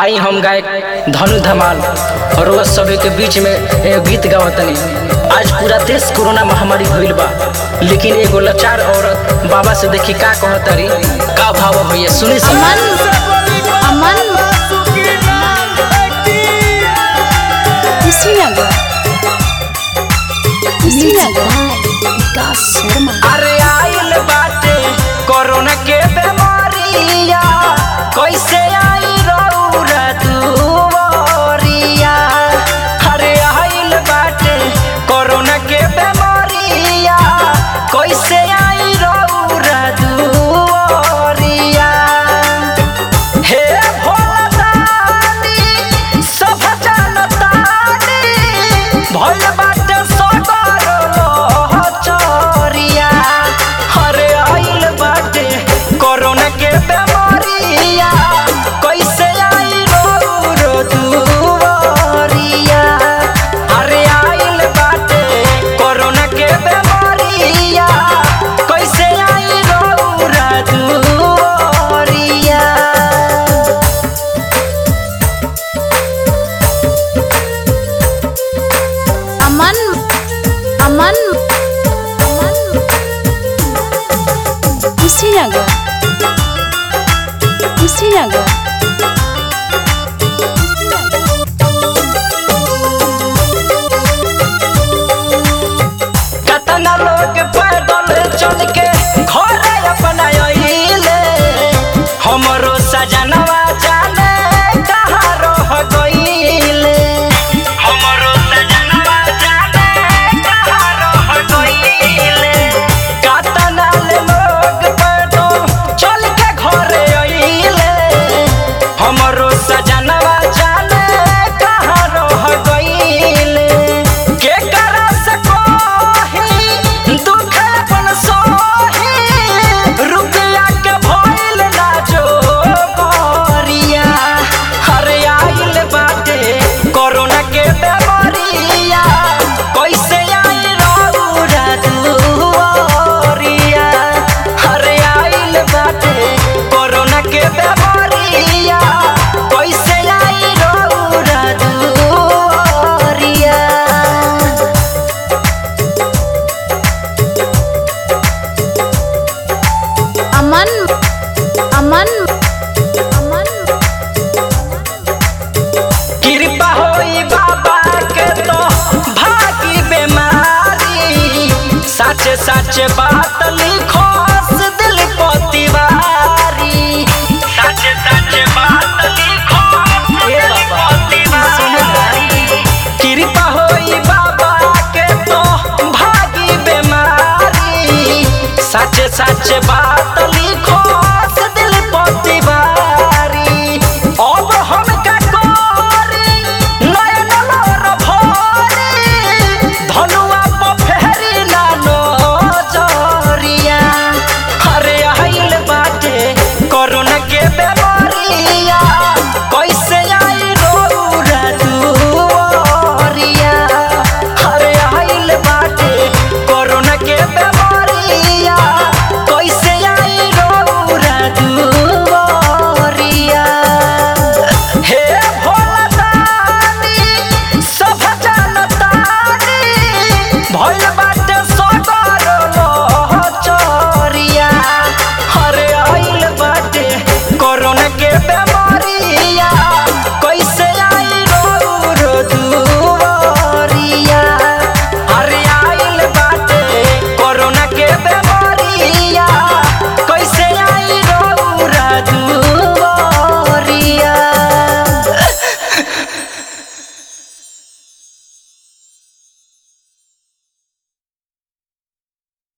आई हम गायक धनु धमाल और वह सभी के बीच में एगो गीत गावतनी आज पूरा देश कोरोना महामारी भइल बा लेकिन एगो लाचार औरत बाबा से देखी का कहतरी का भाव भैया सुनी सब अमन अमन कुशीनगर कुशीनगर विकास शर्मा अरे आइल बाटे कोरोना के बीमारिया कैसे आई रौरा दुवरिया अरे आइल बाटे कोरोना के बीमारिया कैसे आई रौरा दुवरिया हे भोलादानी सब जानतानी भइल बाटे सगर चोरिया हरे आइल बाटे कोरोना के बेमारिया कैसे आई रो रो दुवरिया हरे आइल बाटे कोरोना के बेमारिया कैसे आई रो रो दुवरिया अमन अमन अमन कुशीनगर कुशीनगर कतना लोग पैदल चल के घरे अपना अइले हमरो सजनवा जाने कहाँ रह गइले हमरो सजनवा जाने कहाँ रह गइले कतना लोग पैदल चल के घरे अइले हमरो सजनवा जाने कहाँ रह गइले के करा सकोही दुख अपन सोही रुपया के भइल ना जो गोरिया हरे आइल बाटे कोरोना के बेमारिया कैसे आई रौरा दुआरिया हरे आइल बाटे कोरोना के बेमारिया कैसे आई रौरा दुआरिया अमन अमन अमन कृपा होई बाबा के तो भागी बेमारी सच सच बात